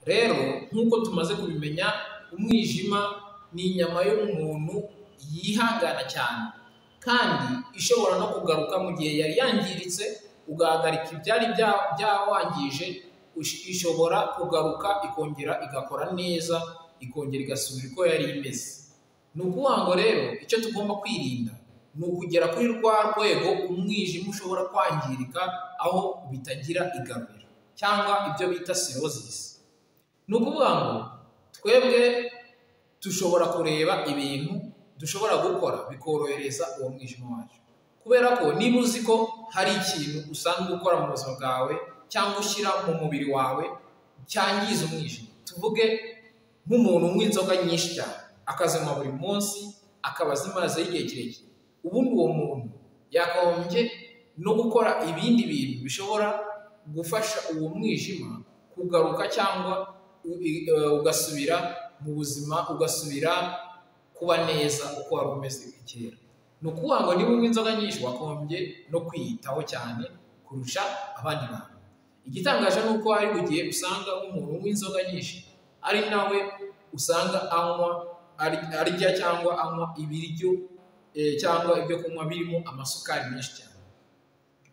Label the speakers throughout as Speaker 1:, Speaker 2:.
Speaker 1: Rero nk'uko tumaze kubimenya, umwijima ni inyama y'umuntu yihangana cyane kandi ishobora no kugaruka mu gihe yari yangiritse, ugahagarika ibyari byawangije, ishobora kugaruka ikongera igakora neza, ikongera igasubira uko yari imeze. Ni ukuvuga ngo rero icyo tugomba kwirinda ni ukugera kuri rwa rwego umwijima ushobora kwangirika aho bitagira igaruriro cyangwa ibyo bita sirozisi. Ni ukuvuga ngo twebwe dushobora kureba ibintu dushobora gukora bikorohereza uwo mwijima wacu kubera ko niba uzi ko hari ikintu usanzwe ukora mu buzima bwawe cyangwa ushyira mu mubiri wawe cyangiza umwijima, tuvuge nk'umuntu unywa inzoga nyinshi cyane akazinywa buri munsi, akaba azimazeho igihe kirekire, ubundi uwo muntu yakagombye no gukora ibindi bintu bishobora gufasha uwo mwijima kugaruka cyangwa ugasubira mu buzima, ugasubira kuba neza uko wari umeze kera. Ni ukuvuga ngo niba unywa inzoga nyinshi wakagombye no kwiyitaho cyane kurusha abandi bantu. Igitangaje ni uko hari igihe usanga umuntu unywa inzoga nyinshi ari nawe usanga anywa arya cyangwa anywa ibiryo cyangwa ibyo kunywa birimo amasukari menshi cyane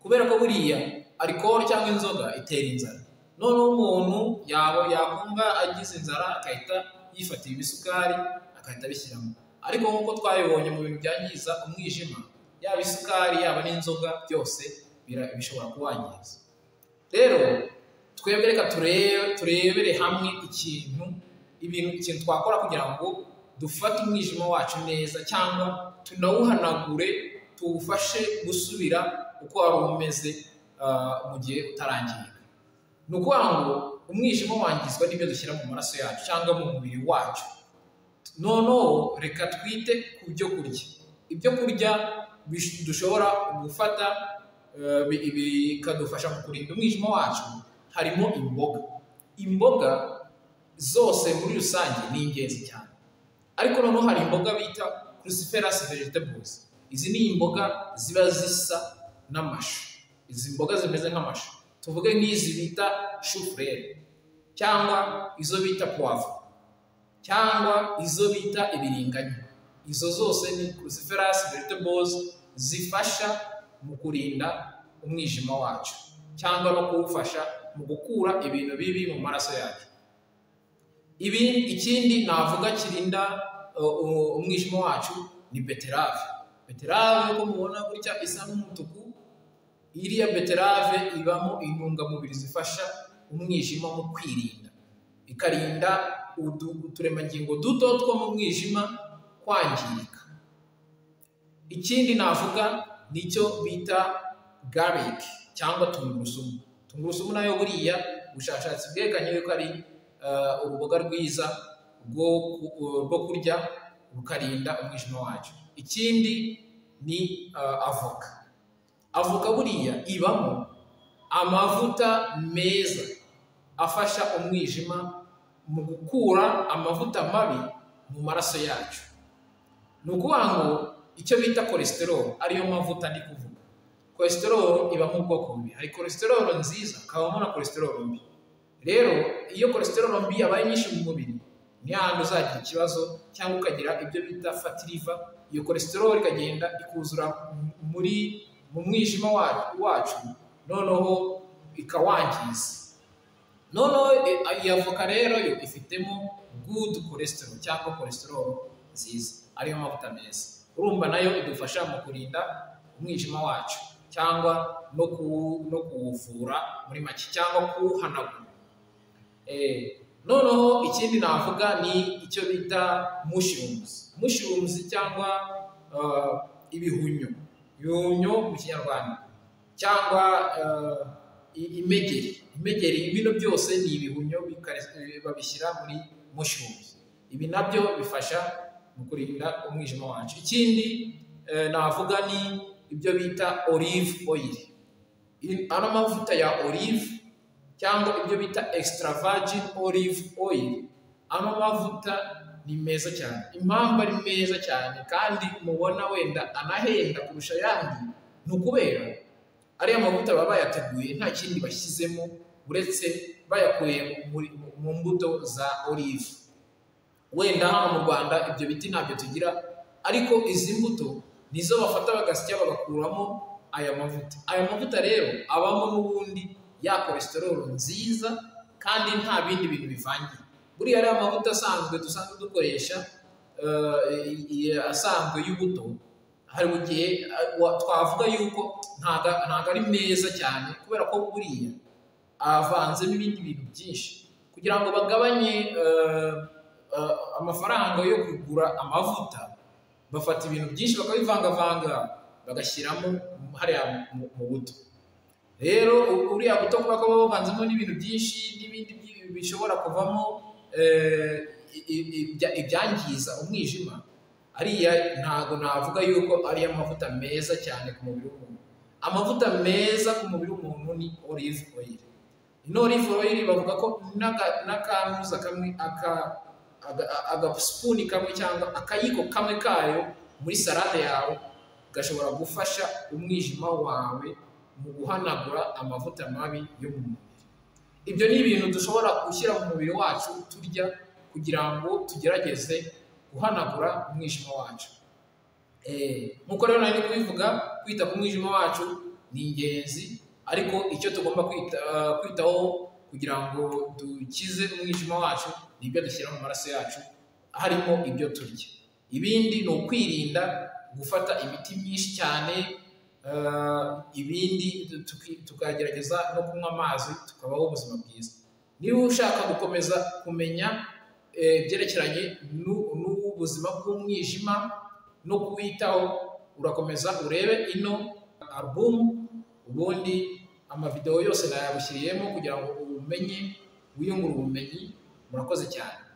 Speaker 1: kubera ko buriya arikoro cyangwa inzoga itera inzara, noneho umuntu yakumva agize inzara agahita yifatira ibisukari agahita abishyiramo ariko nk'uko twabibonye mu bintu byangiza umwijima, yaba isukari yaba n'inzoga byose bishobora kuwangiza. Rero twebwe reka turebere hamwe ikintu ibintu ikintu twakora kugira ngo dufate umwijima wacu neza cyangwa tunawuhanagure tuwufashe gusubira uko wari umeze mu gihe utarangirika. Ni ukuvuga ngo umwijima wangizwa n'ibyo dushyira mu maraso yacu cyangwa mu mubiri wacu, noneho reka twite ku byo kurya, ibyo kurya dushobora gufata bikadufasha mu kurinda umwijima wacu harimo imboga, imboga zose muri rusange ni ingenzi cyane ariko noneho hari imboga bita cruciferous vegetables, izi ni imboga ziba zisa n'amashu, izi mboga zimeze nk'amashu, tuvuge nk'izi bita shufurere cyangwa izo bita puwavuro cyangwa izo bita ibiringanya, izo zose ni cruciferous vegetables zifasha mu kurinda umwijima wacu cyangwa no kuwufasha mu gukura ibintu bibi mu maraso yacu. Ibi ikindi navuga kirinda umwijima wacu ni beterave, beterave nk'uko mubona gutya isa n'umutuku, iriya beterave ibamo intungamubiri zifasha umwijima mu kwirinda, ikarinda uturemangingo duto two mu mwijima kwangirika. Ikindi navuga nicyo bita garlic cyangwa tungurusumu, tungurusumu nayo buriya ubushakashatsi bwerekanye yuko ari uruboga rwiza rwo kurya rukarinda umwijima wacu. Ikindi ni avoka, avoka buriya ibamo amavuta meza afasha umwijima mu gukura amavuta mabi mu maraso yacu, ni ukuvuga ngo icyo bita cholesterol ariyo mavuta ndi kuvuga, cholesterol iba mu bwoko bubiri, hari cholesterol nziza hakabamo na cholesterol mbi, rero iyo cholesterol mbi yabaye nyinshi mu mubiri ni hahandi uzagira ikibazo cyangwa ukagira ibyo bita fatty liver, iyo cholesterol ikagenda ikuzura muri mu mwijima wacu noneho ikawangiza, noneho iyi avoka rero yo ifitemo good cholesterol cyangwa cholesterol nziza ariyo mavuta meza, urumva nayo idufasha mu kurinda umwijima wacu cyangwa no kuwuvura muri make cyangwa kuwuhanagura. Noneho ikindi navuga ni icyo bita mushrooms, mushrooms cyangwa ibihumyo, ibihumyo mu kinyarwanda cyangwa imegeri, imegeri bino byose ni ibihumyo babishyira muri mushrooms, ibi nabyo bifasha mu kurinda umwijima wacu. Ikindi navuga ni ibyo bita olive oil, ano mavuta ya olive cyangwa ibyo bita extra virgin olive oil, ano mavuta ni meza cyane, impamvu ari meza cyane kandi mubona wenda anahenda kurusha ayandi ni ukubera ariya mavuta baba bayateguye nta kindi bashyizemo uretse bayakuye muri- mu mbuto za olive wenda hano mu rwanda ibyo biti ntabyo tugira ariko izi mbuto nizo bafata bagasya bagakuramo aya mavuta aya mavuta rero abamo n'ubundi ya kolesterol nziza kandi nta bindi bintu bivangiye buriya ariya mavuta asanzwe dusanzwe dukoresha eh, i- asanzwe y'ubuto hari mu gihe eh, wa- twavuga yuko ntago ntago ari meza cyane kubera ko buriya avanzemo ibindi bintu byinshi kugira ngo bagabanye eh, eh, amafaranga yo kugura amavuta bafata ibintu byinshi bakabivangavanga bagashyiramo hariya mu- mu buto rero u- uriya buto kuba kaba buvanzemo n'ibintu byinshi n'ibindi byi- bishobora kuvamo eh, i- i- ibya- ibyangiza umwijima ariya ntago navuga yuko ari amavuta meza cyane ku mubiri w'umuntu amavuta meza ku mubiri w'umuntu ni olive oil ino olive oil bavuga ko n'aka- n'akanuza kamwe aka aga- agasipuni kamwe cyangwa akayiko kamwe kayo muri salade yawe gashobora gufasha umwijima wawe mu guhanagura amavuta mabi yo mu mubiri ibyo ni ibintu dushobora gushyira mu mubiri wacu turya kugira ngo tugerageze guhanagura umwijima wacu Eh, nkuko rero nari kubivuga kwita ku mwijima wacu ni ingenzi ariko icyo tugomba kwita, kwitaho kugira ngo dukize umwijima wacu ni ibyo dushyira mu maraso yacu harimo ibyo turya ibindi ni ukwirinda gufata imiti myinshi cyane eh, ibindi tuki- tukagerageza no kunywa amazi tukabaho ubuzima bwiza niba ushaka gukomeza kumenya eh, ibyerekeranye n'u- n'ubuzima bw'umwijima no kuwitaho urakomeza urebe ino alubumu ubundi amavidewo yose nayagushyiriyemo kugira ngo umenye wiyungure ubumenyi murakoze cyane